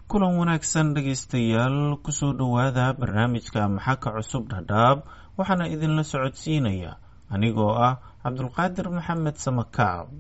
kulan wanaagsan dhegaystayaal kusoo dhowaada barnaamijka maxaka cusub dhadhaab waxaana idinla socodsiinaya anigoo ah cabdulqaadir maxamed samakaab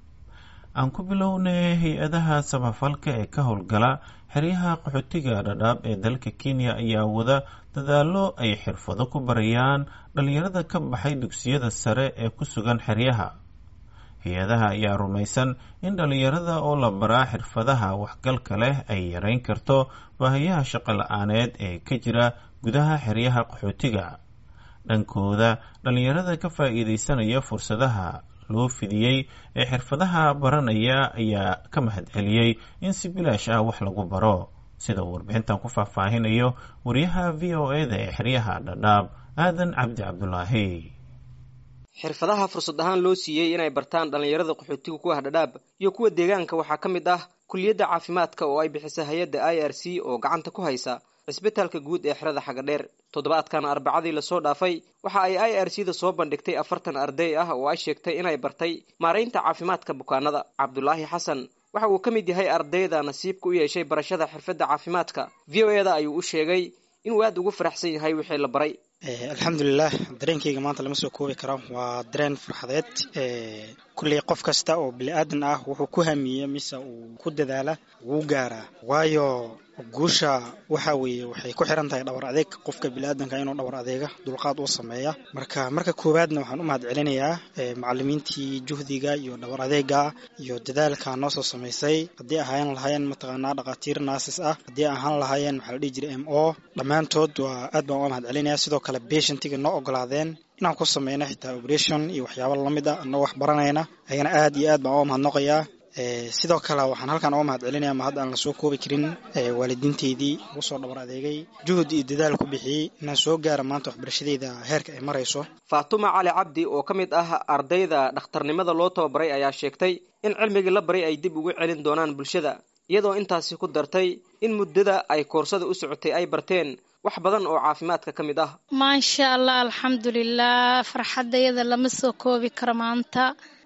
aan ku bilownay hay-adaha samafalka ee ka howlgala xeryaha qaxootiga dhadhaab ee dalka kenya ayaa wada dadaalo ay xirfado ku barayaan dhalinyarada ka baxay dugsiyada sare ee ku sugan xeryaha hay-adaha ayaa rumaysan in dhalinyarada oo la baraa xirfadaha waxgalka leh ay yareyn karto baahiyaha shaqo la-aaneed ee ka jira gudaha xeryaha qaxootiga dhankooda dhalinyarada ka faa-iideysanaya fursadaha loo fidiyey ee xirfadaha baranaya ayaa ka mahadceliyey in si bilaash ah wax lagu baro sida uu warbixintan ku faahfaahinayo wariyaha v o e da ee xeryaha dhadhaab aadan cabdi cabdulaahi xirfadaha fursad ahaan loo siiyey inay bartaan dhallinyarada qaxootiga ku ah dhadhaab iyo kuwa deegaanka waxaa ka mid ah kuliyadda caafimaadka oo ay bixisa hay-adda i r c oo gacanta ku haysa cisbitaalka guud ee xerada xagadheer toddobaadkan arbacadii lasoo dhaafay waxa ay i r c da soo bandhigtay afartan arday ah oo ay sheegtay inay bartay maaraynta caafimaadka bukaanada cabdulaahi xasan waxa uu ka mid yahay ardayda nasiibka u yeeshay barashada xirfadda caafimaadka v o e da ayuu u sheegay inuu aada ugu faraxsan yahay wixii la baray alxamdulilah dareenkayga maanta lama soo koobi karo waa dareen farxadeed kulley qof kasta oo bili-aadan ah wuxuu ku hamiye mise uu ku dadaala wuu gaaraa waayo guusha waxa weeye waxay ku xiran tahay dhawar adeeg qofka bili-aadanka inuu dhawar adeega dulqaad uu sameeya marka marka koowaadna waxaan u mahad celinayaa macalimiintii juhdiga iyo dhawar adeega iyo dadaalka noo soo samaysay haddii ahaan lahaayeen mataqaanaa dhakhaatiir naasis ah haddii ahaan lahaayeen maxaa la dhihi jiray m o dhammaantood waa aad baan uga mahad celinaya sidoo kale patientiga noo ogolaadeen inaan ku sameyno xitaa operation iyo waxyaaba lamid ah anagoo wax baranayna ayana aad iyo aad baan uga mahadnoqayaa sidoo kale waxaan halkan uga mahad celinaya ma hadda aan lasoo koobi karin waalidiinteydii ugu soo dhabar adeegay juhud iyo dadaal ku bixiyey inaan soo gaara maanta waxbarashadeyda heerka ay marayso faatuma cali cabdi oo ka mid ah ardayda dhakhtarnimada loo tababaray ayaa sheegtay in cilmigii la baray ay dib ugu celin doonaan bulshada iyadoo intaasi ku dartay in muddada ay koorsada u socotay ay barteen wax badan oo caafimaadka ka mid ah maasha allah alxamdulilah farxadayada lama soo koobi karo maanta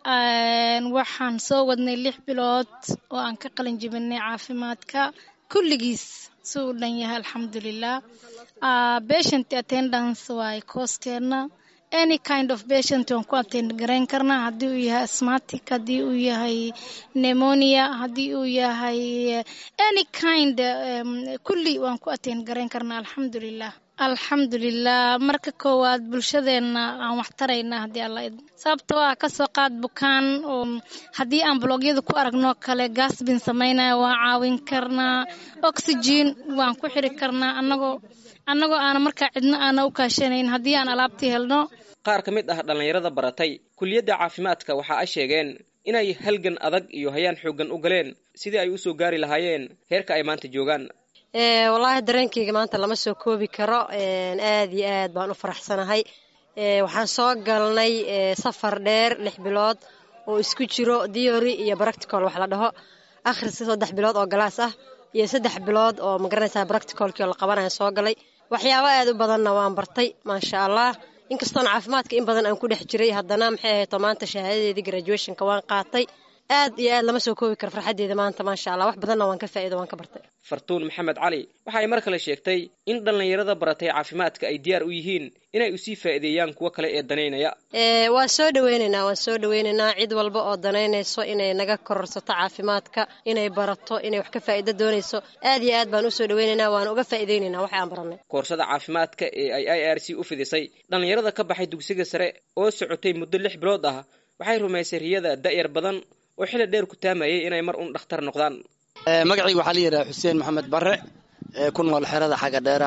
waxaan soo wadnay lix bilood oo aan ka qalin jibinay caafimaadka kulligiis si uu dhan yahay alxamdulilah patient attendance waay kooskeena any kind of patient waan ku attend garayn karnaa haddii uu yahay asmatic haddii uu yahay pneumonia haddii uu yahay any kind kulli waan ku attend garayn karnaa alxamdulilah alxamdulilah marka koowaad bulshadeena aan wax taraynaa haddii alla sababtoo ah kasoo qaad bukaan oo haddii aan blogyada ku aragno kale gaasbin samaynaya waan caawin karnaa oxygen waan ku xiri karnaa anagoo annagoo aana markaa cidno aana u kaashanayn haddii aan alaabtii helno qaar ka mid ah dhallinyarada baratay kuliyadda caafimaadka waxa ay sheegeen inay halgan adag iyo hayaan xooggan u galeen sidii ay usoo gaari lahaayeen heerka ay maanta joogaan wallaahi dareenkayga maanta lama soo koobi karo aad iyo aad baan u faraxsanahay waxaan soo galnay safar dheer lix bilood oo isku jiro theory iyo practical wax la dhaho akhriska saddex bilood oo galaas ah iyo saddex bilood oo magaranaysaa practicalkii oo la qabanaya soo galay waxyaabo aad u badanna waan bartay maasha allah inkastoona caafimaadka in badan aan ku dhex jiray haddana maxay ahayto maanta shahaadadeedii graduationka waan qaatay aad iyo aad lama soo koobi karo farxaddeeda maanta maasha allah wax badanna waan ka faa'ido waan ka bartay fartuun maxamed cali waxa ay mar kale sheegtay in dhallinyarada baratay caafimaadka ay diyaar u yihiin inay usii faa'iideeyaan kuwo kale ee danaynaya waan soo dhaweynaynaa waan soo dhaweynaynaa cid walba oo danaynayso inay naga kororsato caafimaadka inay barato inay wax ka faa'iido doonayso aad iyo aad baan usoo dhaweynaynaa waan uga faa'iideynaynaa wax aan baranay koorsada caafimaadka ee ay i r c u fidisay dhallinyarada ka baxay dugsiga sare oo socotay muddo lix bilood ah waxay rumaysay riyada da'yar badan oo xili dheer ku taamayay inay mar un dhakhtar noqdaan magacayga waxaa la yidhaha xuseen maxamed bare ku nool xerada xagga dheera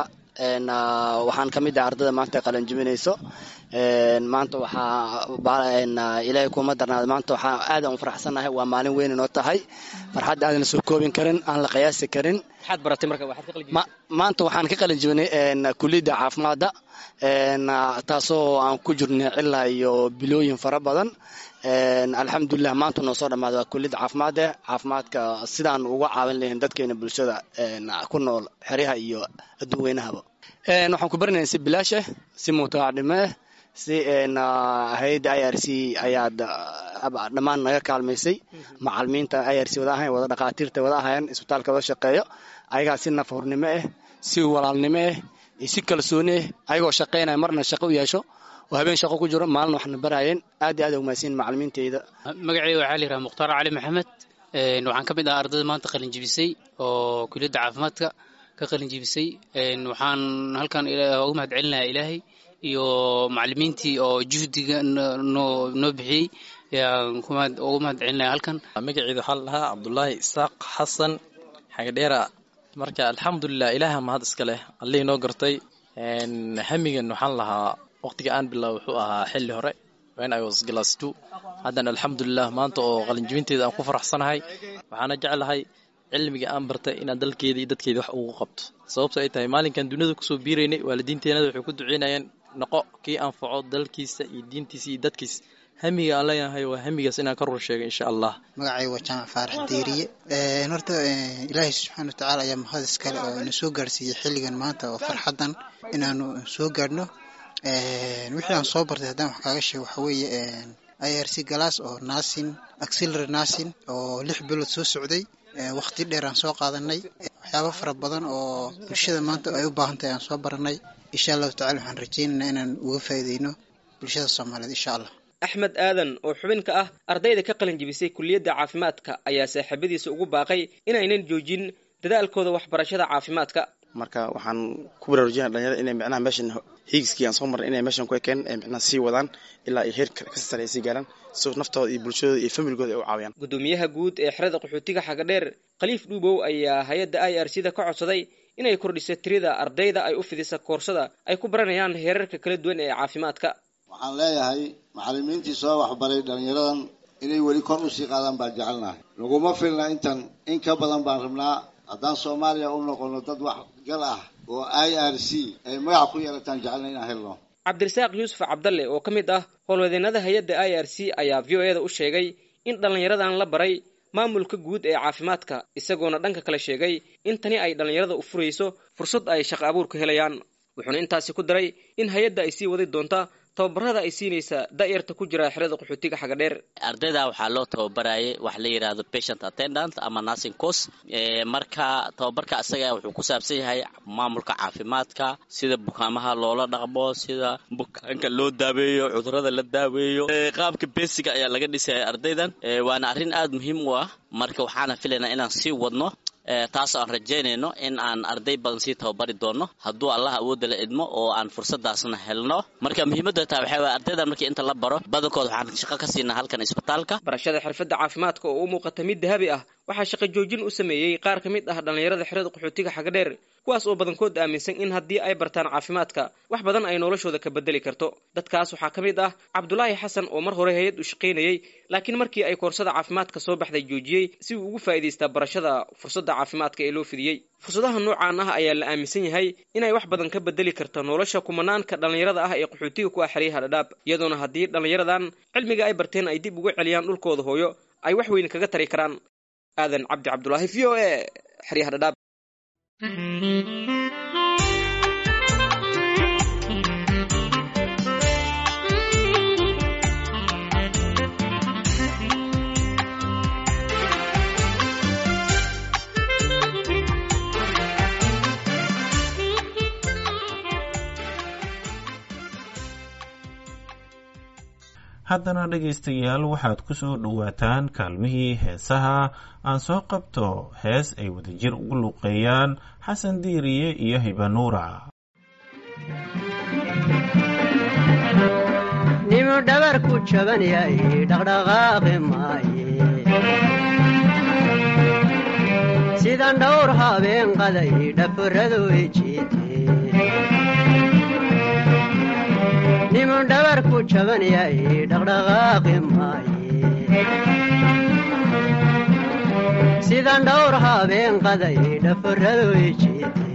waxaan ka mid ah ardada maanta qalanjibinayso maanta waxaa ilaahay kuma darnaada maanta waxaa aadan u faraxsannahay waa maalin weyn inoo tahay farxadda aadan la soo koobin karin aan la qiyaasi karin maanta waxaan ka qalanjibinay kuliyadda caafimaadda taasoo aan ku jirnay cilaa iyo bilooyin fara badan alxamdulilah maanta noo soo dhamaaday waa kuliyadda caafimaade caafimaadka sidaan uga caawin lahayn dadkeena bulshada ku nool xeryaha iyo adduun weynahaba waxaan ku baranayna si bilaashe si mutacadhime si hay-adda i r c ayaad dhammaan naga kaalmaysay macalimiinta i r c wada ahayn wada dhakhaatiirta wada ahayn isbitaalka wada shaqeeyo ayagaa si nafhurnimo ah si walaalnimo ah iyo si kalsooni ah ayagoo shaqaynaya marna shaqo u yeesho oo habeen shaqo ku jiro maalin waxna barayeen aad iyo aad umahadsin macalimiinteyda magaceyga waxaa la yidhaha mukhtaar cali maxamed waxaan ka mid ah ardayda maanta qalin jibisay oo kuliyadda caafimaadka ka qalin jibisay waxaan halkan ugu mahad celinayaa ilaahay iyo macalimiintii oo juhdiga noo noo bixiyey ayaan ugu mahad celinaya halkan magaceeda waxaa la dhahaa cabdulaahi isaaq xasan xagadheera marka alxamdulilah ilaaha mahad iska leh allihii noo gartay hamigan waxaan lahaa waqtiga aan bilaabo wuxuu ahaa xilli hore when I was class two haddana alxamdulilah maanta oo qalinjibinteeda aan ku faraxsanahay waxaana jeclahay cilmiga aan bartay inaan dalkeeda iyo dadkeeda wax ugu qabto sababto ay tahay maalinkan duniyada kusoo biiraynay waalidiinteenada waxay ku duceynayeen noqo kii anfaco dalkiisa iyo diintiisa iyo dadkiisa hamiga aan leeyahay waa hamigaas inaan ka rur sheegay insha allah magacay waa jaamac faarax diiriye horta ilaahay subxaana watacaala ayaa mahad iskale oo ina soo gaarsiiyey xilligan maanta oo farxaddan inaanu soo gaadhno wixii aan soo bartay haddaan wax kaaga sheego waxa weeye i r c galaas oo nasin axillary nasin oo lix bilood soo socday waqti dheer aan soo qaadanay waxyaabo fara badan oo bulshada maanta ay u baahan tahay aan soo baranay insha allahu tacala waxaan rajaynaynaa inaan uga faa'iideyno bulshada soomaaliyeed insha allah axmed aadan oo xubin ka ah ardayda ka qalin jibisay kuliyadda caafimaadka ayaa saaxiibadiisa ugu baaqay inaynan joojin dadaalkooda waxbarashada caafimaadka marka waxaan ku baraarujinaya dhalinyarada inay micnaha meeshan hiigskii aan soo marnay inay meeshan ku ekeen ay micnaha sii wadaan ilaa ay heer kasii sare ay sii gaaraan si naftooda iyo bulshadooda iyo familigooda ay u caawiyaan gudoomiyaha guud ee xerada qaxootiga xagadheer khaliif dhuubow ayaa hay-adda i r c da ka codsaday inay kordhiso tirida ardayda ay u fidisa koorsada ay ku baranayaan heerarka kala duwan ee caafimaadka waxaan leeyahay macallimiintii soo waxbaray dhallinyaradan inay weli kor usii qaadaan baan jecelnahay naguma filna intan in ka badan baan rabnaa haddaan soomaaliya u noqono dad wax gal ah oo i r c ay magac ku yeelataan jecelna inaan helno cabdirasaaq yuusuf cabdalle oo ka mid ah howlwadeenada hay-adda i r c ayaa v o e da u sheegay in dhallinyaradan la baray maamulka guud ee caafimaadka isagoona dhanka kale sheegay in tani ay dhallinyarada u furayso fursad ay shaqo abuur ka helayaan wuxuuna intaasi ku daray in hay-adda ay sii wadi doonta tababarada ay siinaysa da'yarta ku jira xerada qaxootiga xagadheer ardayda waxaa loo tababarayay wax la yidhaahdo patient attendant ama nursing course marka tababarka isaga wuxuu ku saabsan yahay maamulka caafimaadka sida bukaamaha loola dhaqmo sida bukaanka loo daaweeyo cudurada la daaweeyo qaabka besiga ayaa laga dhisaya ardaydan waana arrin aada muhiim u ah marka waxaana filaynaa inaan sii wadno taas aan rajaynayno in aan arday badan sii tababari doono hadduu allah awoodda la idmo oo aan fursadaasna helno marka muhiimadda taa waxaa waye ardaydan markii inta la baro badankooda waxaan shaqo ka siinaa halkan isbitaalka barashada xirfadda caafimaadka oo u muuqata mid dahabi ah waxaa shaqo joojin u sameeyey qaar ka mid ah dhallinyarada xerada qaxootiga xagadheer kuwaas oo badankood aaminsan in haddii ay bartaan caafimaadka wax badan ay noloshooda ka bedeli karto dadkaas waxaa ka mid ah cabdulaahi xasan oo mar hore hay-ad u shaqaynayey laakiin markii ay koorsada caafimaadka soo baxday joojiyey si uu ugu faa'iidaystaa barashada fursadda caafimaadka ee loo fidiyey fursadaha noocaan ah ayaa la aaminsan yahay inay wax badan ka bedeli karto nolosha kumanaanka dhallinyarada ah ee qaxootiga ku ah xeryaha dhadhaab iyadoona haddii dhallinyaradan cilmiga ay barteen ay dib ugu celiyaan dhulkooda hooyo ay wax weyn kaga tari karaan aadan cabdi cabdulaahi v o e xeryaha dhadhaab haddana dhegaystayaal waxaad ku soo dhowaataan kaalmihii heesaha aan soo qabto hees ay wadajir ugu luuqeeyaan xasan diiriye iyo hibanuura nimu dhabar ku jaban yahay dhaqdhaqaaqi maaye sidan dhowr habeen qaday dhaforadu ijiite nimu dhabar ku jaban yahay dhaqdhaqaaqi maaye sidan dhowr habeen qaday dhaforadu ijiite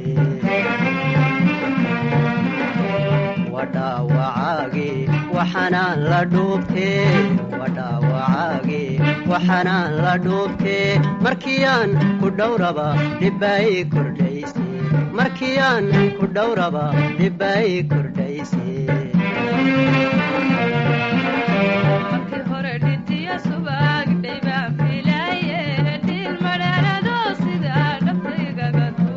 wadhaawacaagi waxanaan la dhuubtee wadhaawacaagi waxanaan la dhuubtee markiyaan ku dhowraba dhibbaay kordhayse markiyaan ku dhowraba dhibbaay kordhayse subag dhayba filaye dhil madheerado sida dhaftaygaga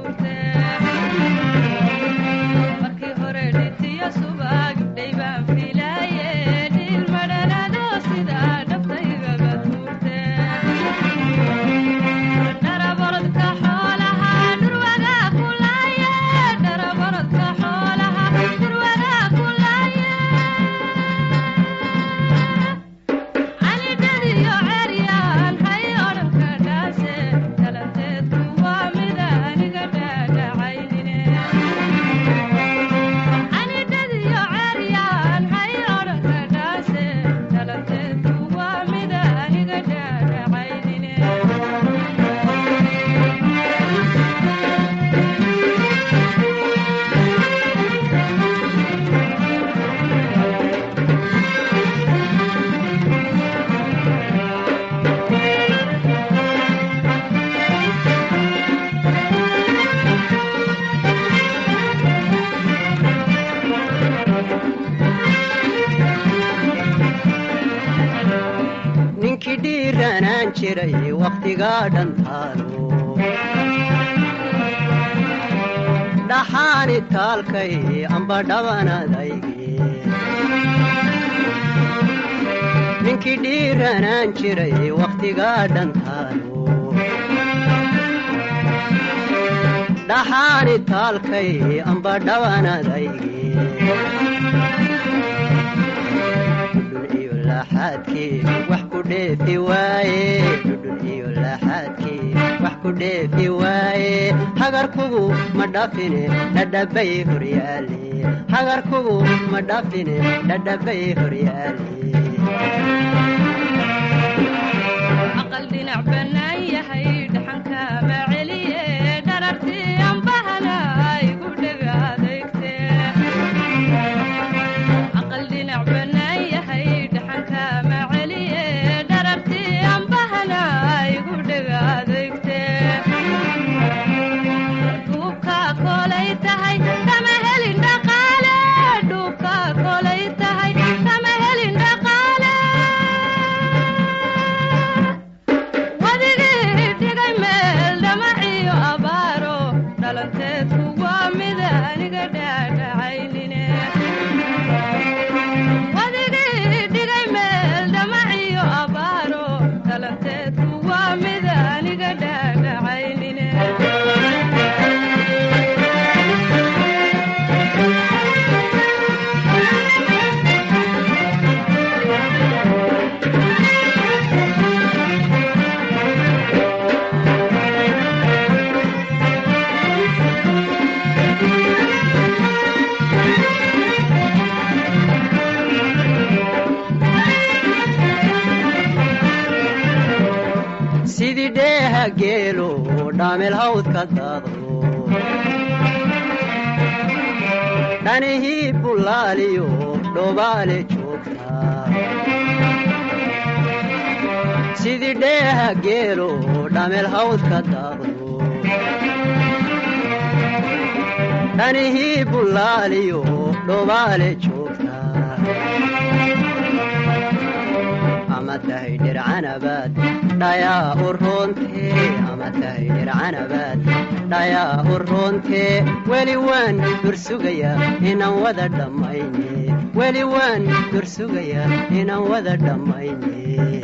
ninkii dhiiranaan jiray wakhtigaa dhantaalo dhaxaani taalkay amba dhabanadayge ninkii dhiiranaan jiray wakhtigaa dhantaalo dhaxaani taalkay amba dhabanadayge dhudhun iyo laaxaadkii wax ku dheefi waaye dhudhun iyo laaxaadkii wax ku dheefi waaye hagarkugu ma dhafine dhadhabay horyaale hagarkugu ma dhafine dhadhabay horyaale aqal dhinac bannaan yahay dhaxanka ma celiye dharartii ambahana igu dhega adeegte aqal dhinac bannaan yahay dhaxanka ma celiye dharartii ambahana igu dhega adeegte dhuubka kolay tahay kama helin dhaqaale dhuubka kolay tahay kama helin dhaqaale wadigii dhigay meel dhamaciyo abaaro dhalanteedku waa mid aniga dhaadhacaynine wadigii dhigay meel dhamaciyo abaaro dhalanteedku waa mid aniga dhaadhacaynine sidii dheeha geelo dhaamel hawdka daadlo dhanihii bullaaliyo dhobaale joogta sidii dheeha geelo dhaamel hawdka daadlo dhanihii bullaaliyo dhobaale joogta ama tahay dhircanabaad dhayaa u roontee ama tahay dhircanabaad dhayaa u roontee weli waan dursugayaa inaan wada dhammayne weli waan dursugayaa inaan wada dhammayne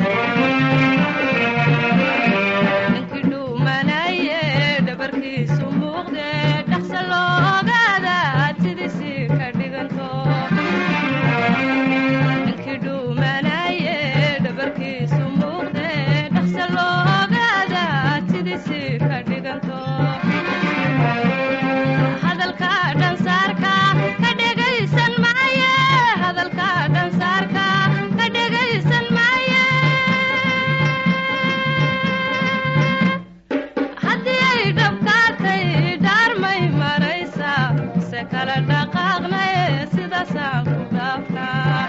ninkii dhuumanaye dhabarkiisu muuqde dhaqsa loo ogaada sidiisii ka dhiganto ninkii dhuumanaye dhabarkiisu muuqde dhaqsa loo ogaada sidiisii ka dhiganto hadalka dhansaarka ka dhegaysan maaye hadalka dhansaarka ka dhegaysan maaye haddii ay dhabkaatay dhaarmay maraysa se kala dhaqaaqnaye sidaasaan ku dhaafnaa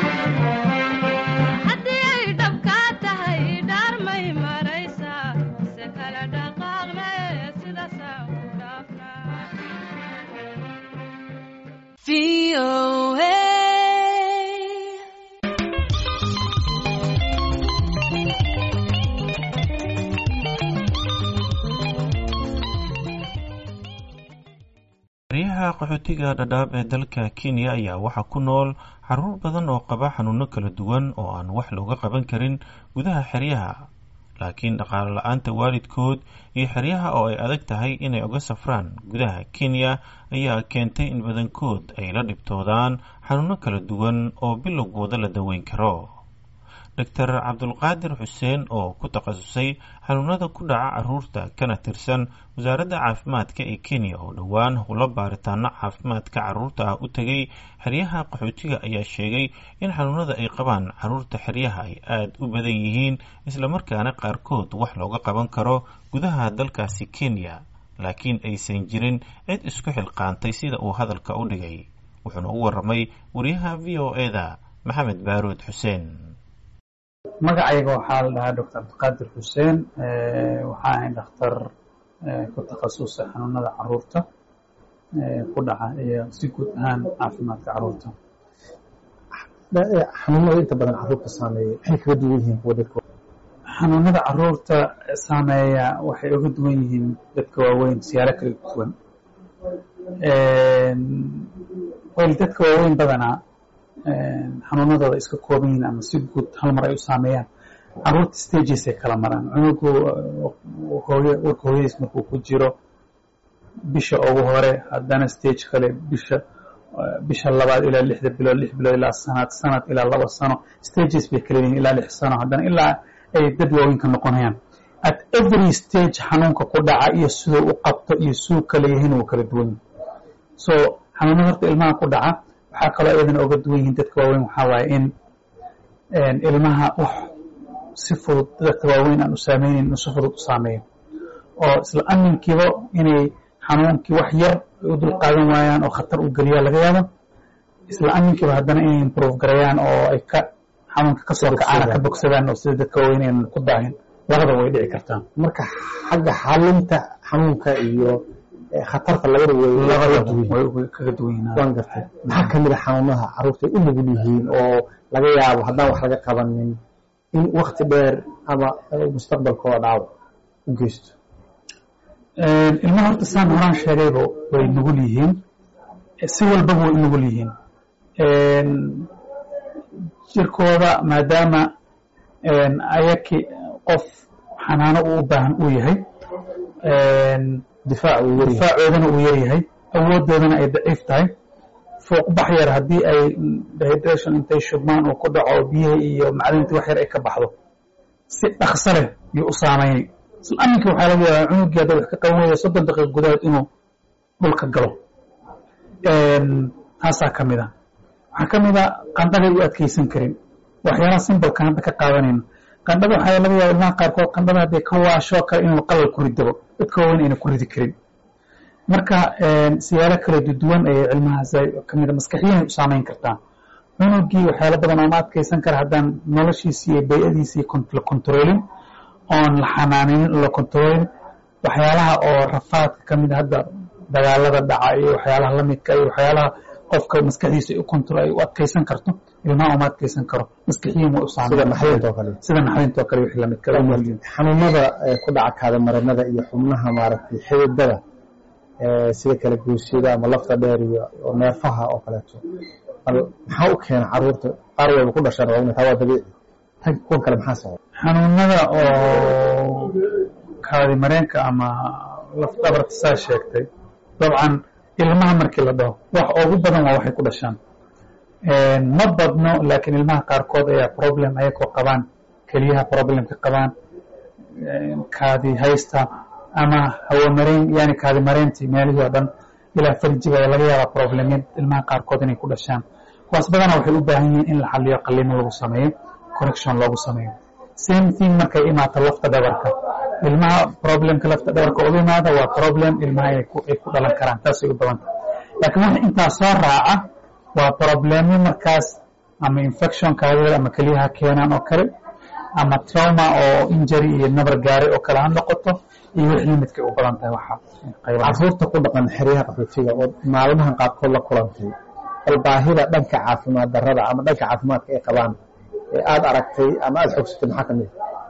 haddii ay dhabkaa tahay dhaarmay maraysa se kala dhaqaaqnaye sidaasaan ku dhaafnaa xeryaha qaxootiga dhadhaab ee dalka kenya ayaa waxaa ku nool caruur badan oo qaba xanuuno kala duwan oo aan wax looga qaban karin gudaha xeryaha laakiin dhaqaale la-aanta waalidkood iyo xeryaha oo ay adag tahay inay uga safraan gudaha kenya ayaa keentay in badankood ay la dhibtoodaan xanuuno kala duwan oo bilowgooda la daweyn karo doctor cabdulqaadir xuseen oo ku takhasusay xanuunada ku dhaca caruurta kana tirsan wasaaradda caafimaadka ee kenya oo dhowaan howlo baaritaano caafimaadka caruurta ah u tegay xeryaha qaxootiga ayaa sheegay in xanuunada ay qabaan caruurta xeryaha ay aada u badan yihiin islamarkaana qaarkood wax looga qaban karo gudaha dalkaasi kenya laakiin aysan jirin cid isku xilqaantay sida uu hadalka u dhigay wuxuuna u waramay wariyaha v o eda maxamed baaruud xuseen magacayga waxaa la dhahaa doctor abdiqaadir xuseen waxaa ahay dhakhtar ku takhasusay xanuunada caruurta ku dhaca iyo si guud ahaan caafimaadka caruurta xanuunada inta badan caruurta saameeya maxay kaga duwan yihiin kuwa dadka xanuunada caruurta saameeya waxay uga duwan yihiin dadka waaweyn siyaalo kala duwan wel dadka waaweyn badanaa xanuunadooda iska kooban yihiin ama si guud hal mar ay u saameeyaan caruurta stages ay kala maraan cunugu hooyo warka hooyadiis markuu ku jiro bisha ugu hore haddana stage kale bisha bisha labaad ilaa lixda bilood lix bilood ilaa sanad sanad ilaa laba sano stages bay kala yihiin ilaa lix sano haddana ilaa ay dad waaweyn ka noqonayaan at every stage xanuunka ku dhaca iyo siduu u qabto iyo siduu kala yihiin wuu kala duwan yahay so xanuunada horta ilmaha ku dhaca waxaa kaloo iyadana oga duwan yihiin dadka waaweyn waxaa waaye in ilmaha wax si fudud dadka waaweyn aan u saameynin inuu si fudud u saameeyo oo isla aminkiiba inay xanuunkii wax yar u dul qaadan waayaan oo khatar u geliyaa laga yaabo isla aminkiiba haddana inay improve garayaan oo ay ka xanuunka kasoo kacaana ka bogsadaan oo sida dadka waaweyn aynan ku daahin labada way dhici kartaa marka xagga xalinta xanuunka iyo khatarta labada way way kaga duwan yihiin waan gartay maxaa kamid a xanuunaha caruurta ay u nugul yihiin oo laga yaabo haddaan wax laga qabanin in wakti dheer ama mustaqbalkooda dhaawac u geysto ilmaha horta saan horaan sheegayba way nugul yihiin si walbaba way u nugul yihiin jirkooda maadaama ayaki qof xanaano uu u baahan uu yahay difaacoodana uu yaryahay awoodoodana ay daciif tahay fuuqbax yar haddii ay dehydration intay shubmaan uu ku dhaco biyihii iyo macdintii wax yar ay ka baxdo si dhaqso leh yuu u saameynay isla aminkii waxaa laga yaabaa cunugii hadda wax ka qaban waya soddon daqiiq gudahood inuu dhulka galo taasaa ka mid a waxaa ka mid a qandhaday u adkeysan karin waxyaalaha simbolkan hadda ka qaadanayno qandhada waxaa laga yaaba ilmaha qaarkood qandhada hadday ka waasho kale inuu qalal ku ridabo dadka waaweyn ayna ku ridi karin marka siyaalo kala duwan ayay cilmahaas ka mid a maskaxiyan u saameyn kartaa cunugii waxyaalo badan ooma adkeysan kara haddaan noloshiisi iyo bay-adiisii la kontroolin oon la xanaanin la kontroolin waxyaalaha oo rafaadka ka mid hadda dagaalada dhaca iyo waxyaalaha lamidka iyo waxyaalaha qofka maskaxdiisa u kontrol ay u adkeysan karto ilmaha uma adkeysan karo maskaxiyan way u sida naxdinta oo kale sida naxdinta oo kale wixii lamid kale xanuunada ku dhaca kaadamarinada iyo xubnaha maaragtay xididada sida kala goosyada ama lafta dheer iyo neefaha oo kaleeto bal maxaa u keena caruurta qaar wayba ku dhashaan waa taa waa dabiici tan kuwan kale maxaa sababa xanuunada oo kaadi mareenka ama laf dhabarta saa sheegtay dabcan ilmaha markii la dhaho wax ugu badan waa waxay ku dhashaan ma badno laakiin ilmaha qaarkood ayaa problem ayagoo qabaan keliyaha problemka qabaan kaadi haysta ama hawamareen yani kaadi mareentii meelihii oo dhan ilaa farjiga ayaa laga yaabaa problemyad ilmaha qaarkood inay ku dhashaan kuwaas badanaa waxay u baahan yihiin in la xaliyo qalimo lagu sameeyo correction loogu sameeyo same thing markay imaato lafta dhabarka ilmaha problemka lafta dhabarka uga imaada waa problem ilmaha ay ku dhalan karaan taasay u badanta laakiin wax intaa soo raaca waa problemyo markaas ama infection kaadida ama keliyaha keenaan oo kale ama trauma oo injury iyo nabar gaaray oo kale ha noqoto iyo wix limidkay u badan tahay waxa caruurta ku dhaqan xeryaha qaxootiga oo maalmahan qaarkood la kulantay bal baahida dhanka caafimaad darrada ama dhanka caafimaadka ay qabaan ee aada aragtay ama aada xogsatay maxaa ka mid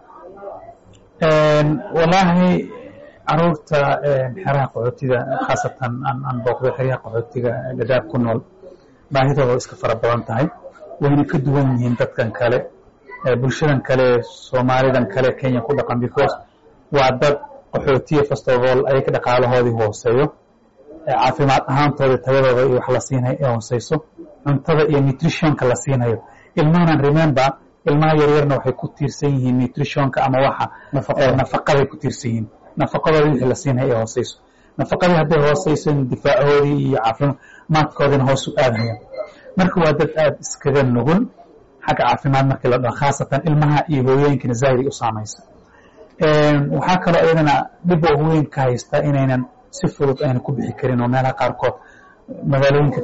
walaahi caruurta xeraha qaxootiga khaasatan aan booqday xeryaha qaxootiga gadaab ku nool baahidooda iska fara badan tahay wayna ka duwan yihiin dadkan kale bulshadan kale soomaalidan kale kenya ku dhaqan because waa dad qaxootiya first of all ayaga dhaqaalahoodii hooseeyo caafimaad ahaantooda tayadooda iyo wax la siinay ee hooseyso cuntada iyo nutritionka la siinayo ilmahanan remember ilmaha yaryarna waxay ku tiirsan yihiin nutritionka ama waxa nafaqaday ku tiirsan yihiin nafaqadooda wixii la siinay ee hooseyso nafaqadii hadday hooseyso difaacoodii iyo caafimaadkoodina hoos u aadayaan marka waa dad aada iskaga nugul xagga caafimaad markii la dhaho khaasatan ilmaha iyo hooyooyinkana zaahiday u saamaysa waxaa kaloo iyadana dhib oo weyn ka haysta inaynan si fudud ayna ku bixi karin oo meelaha qaarkood magaalooyinka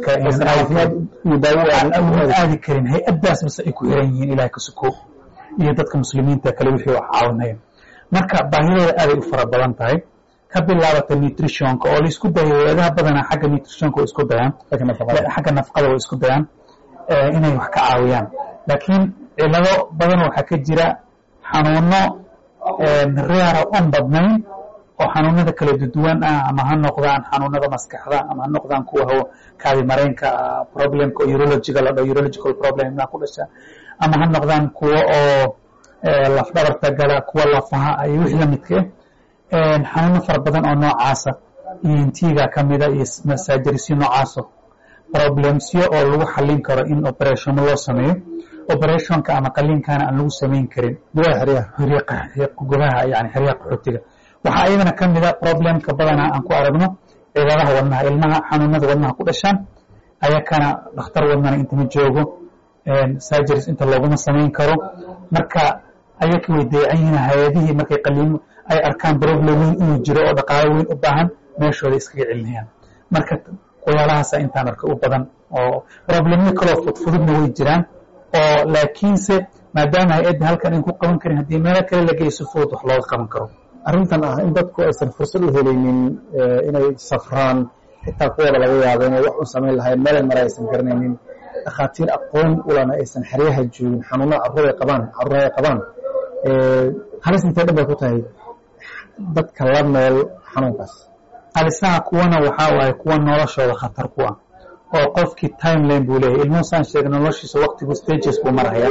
kale aadi karin hay-addaas base ay ku xiran yihiin ilahay ka suko iyo dadka muslimiinta kale wixii wax caawinaya marka baahidooda aaday u fara badan tahay ka bilaabata nutritionka oo laisku dayo hay-adaha badanaa xagga nutritionka way isku dayaan xagga nafaqada way isku dayaan inay wax ka caawiyaan laakiin cilado badan waxaa ka jira xanuuno reara on badnayn oo xanuunada kala duwan ah ama ha noqdaan xanuunada maskaxda ama ha noqdaan kuwa hawo kaadi mareenka problemka oo urologiga la dhaho urological problem ku dhasha ama ha noqdaan kuwa oo laf dhabarta gala kuwa lafaha iyo wixii lamidka ah xanuuno fara badan oo noocaasa intiga kamida iyo masaajirisyo noocaaso problemsyo oo lagu xalin karo in operationo loo sameeyo operationka ama qaliinkana aan lagu samayn karin gudaha yani xeryaha qaxootiga waxaa iyadana ka mida problemka badanaa aan ku aragno ciidadaha wadnaha ilmaha xanuunada wadnaha ku dhashaan ayakana dhakhtar wadnana intama joogo surgeries inta looguma samayn karo marka ayaka way dayacan yihiin hay-adihii markay qaliimo ay arkaan problem weyn inuu jiro oo dhaqaalo weyn u baahan meeshooda iskaga celinayaan marka waxyaalahaasa intaan arka u badan oo problemyo kaloo fudfududna way jiraan oo laakiinse maadaama hay-adda halkan in ku qaban karin haddii meelo kale la geeyo si fudud wax looga qaban karo arrintan ah in dadku aysan fursad u helaynin inay safraan xitaa kuwooda laga yaabo inay wax u samayn lahayn meelay mare aysan garanaynin dhakhaatiir aqoon ulana aysan xeryaha joogin xanuunada carruur ay qabaan carruur ay qabaan halis intee dhan bay ku tahay dadka la nool xanuunkaas halisaha kuwana waxaa waaye kuwa noloshooda khatar ku ah oo qofkii timeline buu leeyahay ilmuhu saan sheegay noloshiisa waqtigu stages buu maraya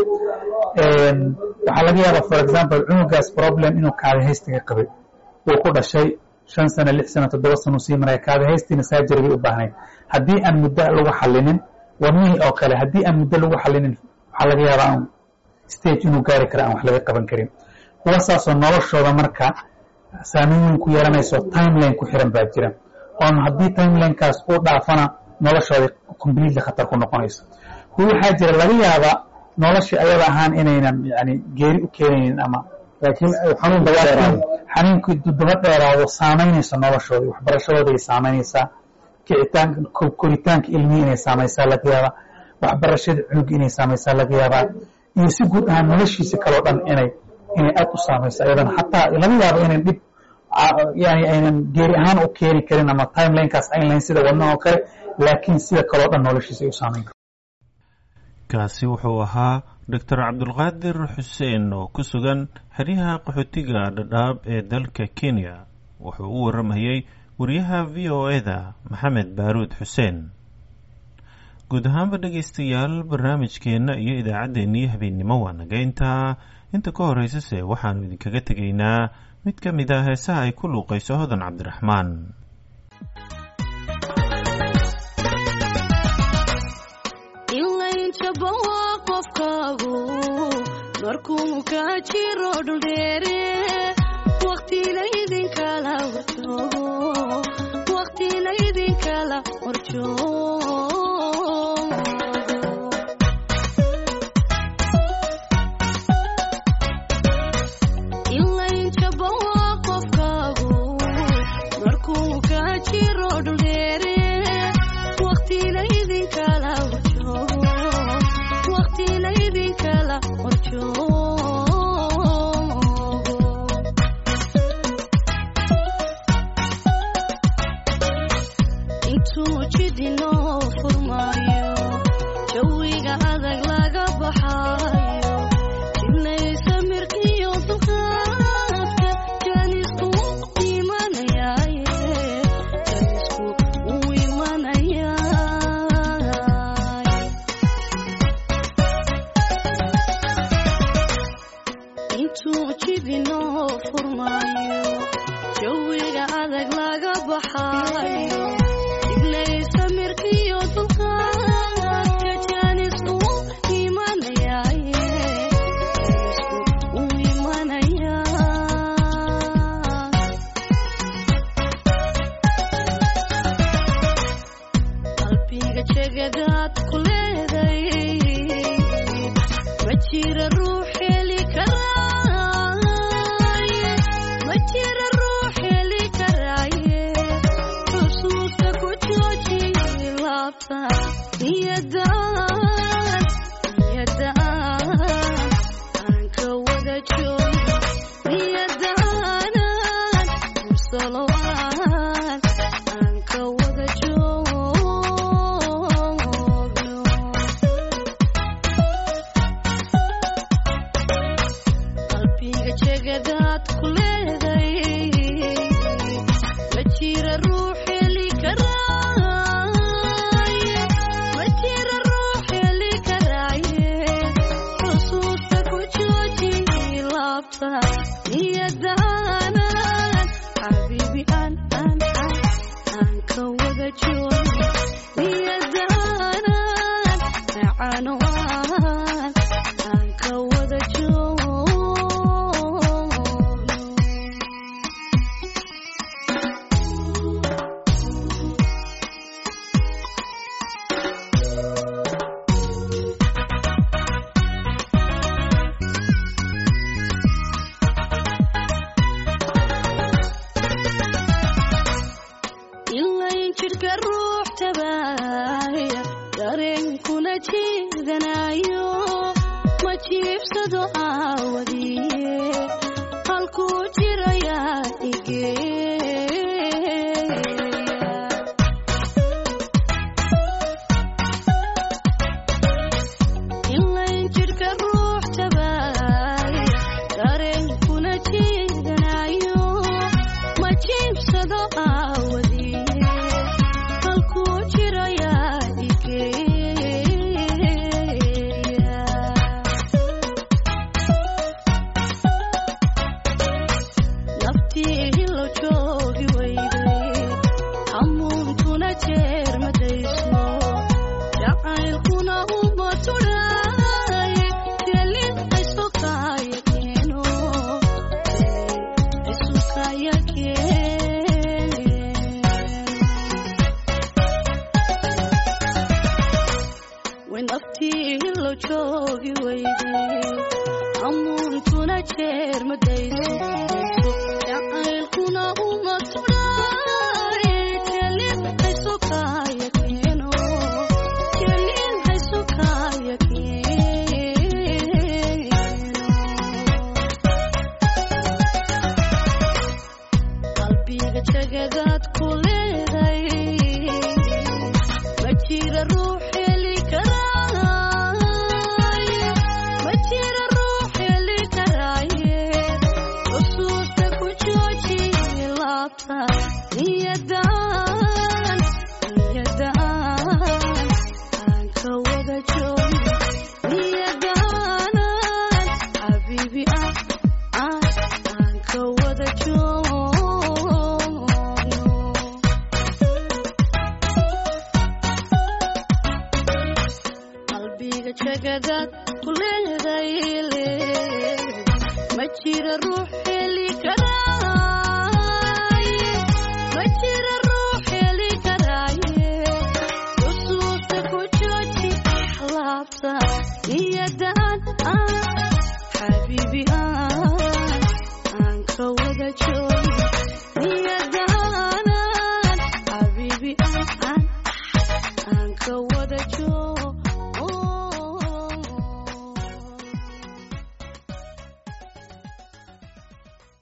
waxaa laga yaabaa for example cunugaas problem inuu kaadahaystiga qabay uu ku dhashay shan sano lix sano toddoba sano sii maraya kaadahaystiina surgery bay u baahnayd haddii aan muddo lagu xalinin wadnihii oo kale haddii aan muddo lagu xalinin waxaa laga yaabaa aan stage inuu gaari kara aan wax laga qaban karin kuwa saasoo noloshooda marka saameyn weyn ku yeelanayso timeline ku xiran baa jira oon haddii timelinekaas uu dhaafana noloshooda completely khatar ku noqonayso kuwa waxaa jira laga yaaba noloshii ayada ahaan inaynan yani geeri u keenaynin ama laakiin xanuun daba dheeraado xanuunkii daba dheeraado saamaynaysa noloshooda waxbarashadooda ay saamaynaysaa kicitaanka koritaanka ilmihii inay saamaysaa laga yaabaa waxbarashada cunuga inay saamaysaa laga yaabaa iyo si guud ahaan noloshiisa kaloo dhan inay inay aad u saamayso ayadana xataa laga yaabo inay dhib yani aynan geeri ahaan u keeni karin ama timelinekaas ayn lahayn sida wadnaha oo kale laakiin sida kaloo dhan noloshiisa ay u saamayn karo kaasi wuxuu ahaa doctor cabdulqaadir xuseen oo ku sugan xeryaha qaxootiga dhadhaab ee dalka kenya wuxuu u waramayey wariyaha v o eda maxamed baaruud xuseen guud ahaanba dhegaystayaal barnaamijkeenna iyo idaacaddeenii habeennimo waa nagayntaa inta ka horeysase waxaannu idinkaga tegaynaa mid ka mid ah heesaha ay ku luuqayso hodan cabdiraxmaan markuu ka jiro dhuldheere waqtilaydinkala horjoogo waqtilaydinkala horjoogo ilaynjaba waa qofkaagu markuu ka jiro dhuldheere waqtilaydinkala horjoogo waqtilaydinkala horjoogo intuu jidinoo furmaayo jawiga adag laga baxaayo jibnaysa mirqiyo dulqaadka jaanisku imanayaaye jaanisku uu imanayaay intuu jidinoo furmaayo jawiga adag laga baxaayo jibnaysa mirqiyo dulqaadka jaanisku imanayaaye jaanisku uu imanayaa qalbiga jegadaad ku leeday ma jira ruux heli karaaye ma jira ruux heli karaaye xusuusta ku jooji laabta niyadaan niyadaan aan ka wada joogo niyadaanan musalowaan aan ka wada joogo qalbiga jegadaad ku leeday ma jira ruux heli karaaye ma jira ruux heli karaaye xusuusta ku jooji laabta niyadaanan xabiibi aan aan aan aan ka wada joogi niyadaanan macano aan aan ka wada joogo ilayn jidhka ruux tabaaya dareenkuna jiidanayo ma jiibsado aawadiye halkuu jirayaa igeeya ilayn jidhka ruux tabaaya dareenkuna jiidanayo ma jiibsado aawadiye halkuu jirayaa igeeya naftii hilo joogi weyday hamuuntuna jeer madayso jacaylkuna uma tudhaay jelin aysokaya keeno aysokaya keeno way naftii hilo joogi weyday hamuuntuna jeer madayso jacaylkuna uma tudhaay jelin aysokaya keeno jelin aysokaya keeno qalbiga jagadaad ku leeday ma jira ruux heli karaaye ma jira ruux heli karaaye xusuusta ku jooji laabta niyadaan niyadaan aan ka wada joogi niyadaanan xabiibi ah ah aan ka wada joogo qalbiga jagadaad ku leeday ma jira ruux heli kara